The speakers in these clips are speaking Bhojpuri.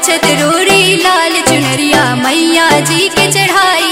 अछत रोरी लाल चुनरिया मैया जी के चढ़ाई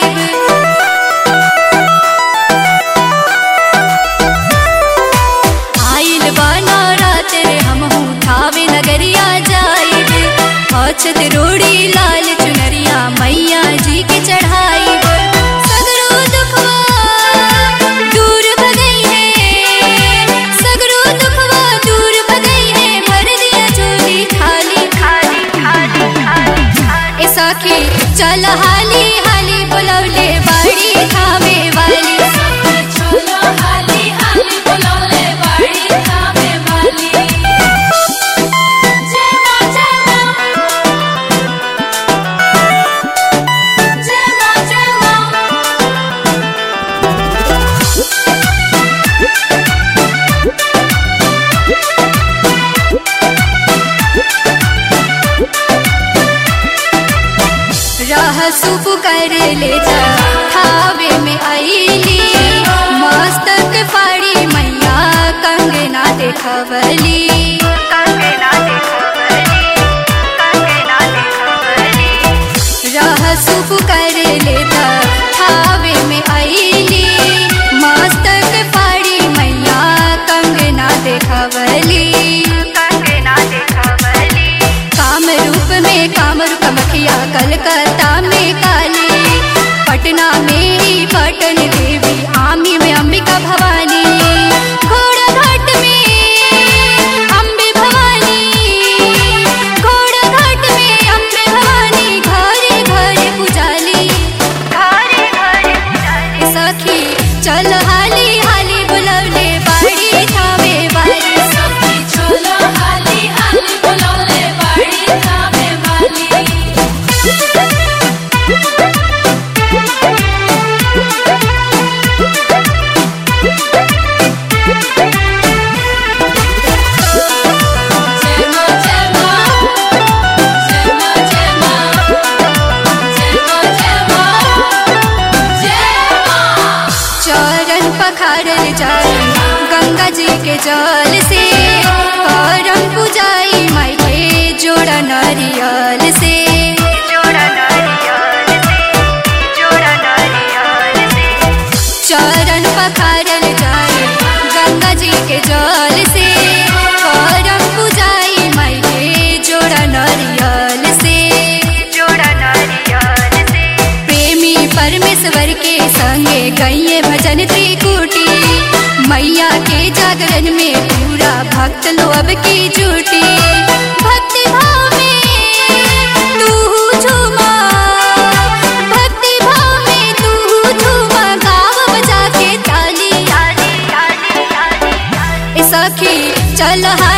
आइल बाना रात रे हम थावे नगरिया जाइब अछत रोड़ी लाल चुनरिया मैया जी के चढ़ाई सगरो दुखवा दूर भगई है सगरो दुखवा दूर भगई है भर दिया झोली खाली खाली खाली खाली ए सखी चल हाली हाली बुलौले बाड़ी थावे वाली चलो हाली हाली बुलौले बाड़ी थामे वाली जय मां जय मां जय मां जय मां राह सुप कर ले जा थावे में आईली मस्तक फाड़ी मैया कंगना देखवली राह सुप कर ले जा थावे में आईली मस्तक फाड़ी मैया कंगना देखवली काम रूप में कामरू कमखिया कलकत्ता में काली पटना में ही पटन देवी आमी में अंबिका भवानी घोड़ा घाट में अम्बे भवानी घोड़ा घाट में अम्बे भवानी घरे घरे पुजाली घरे घरे पुजाली सखी चल हाली हाली बुलवले बाड़ी थावे वाली सखी चलो हाली हाली बुलौले बाड़ी थामे वाली जय मां जय मां जय मां जय मां जय मां जय मां जय मां चरण पखारल जाए गंगा जी के जल से करम पुजाई माई के जोड़ा नारियल से चरण पखारल जाए गंगा जी के जल से करम पुजाई माई के जोड़ा नारियल से प्रेमी परमेश्वर के संगे गैये भजन त्रिकुटी मैया के जागरण में पूरा भक्त लोब की जुटी भक्ति भाव में तू झूमा भक्ति भाव में तू झूमा गाव बजा के ताली ए सखी चल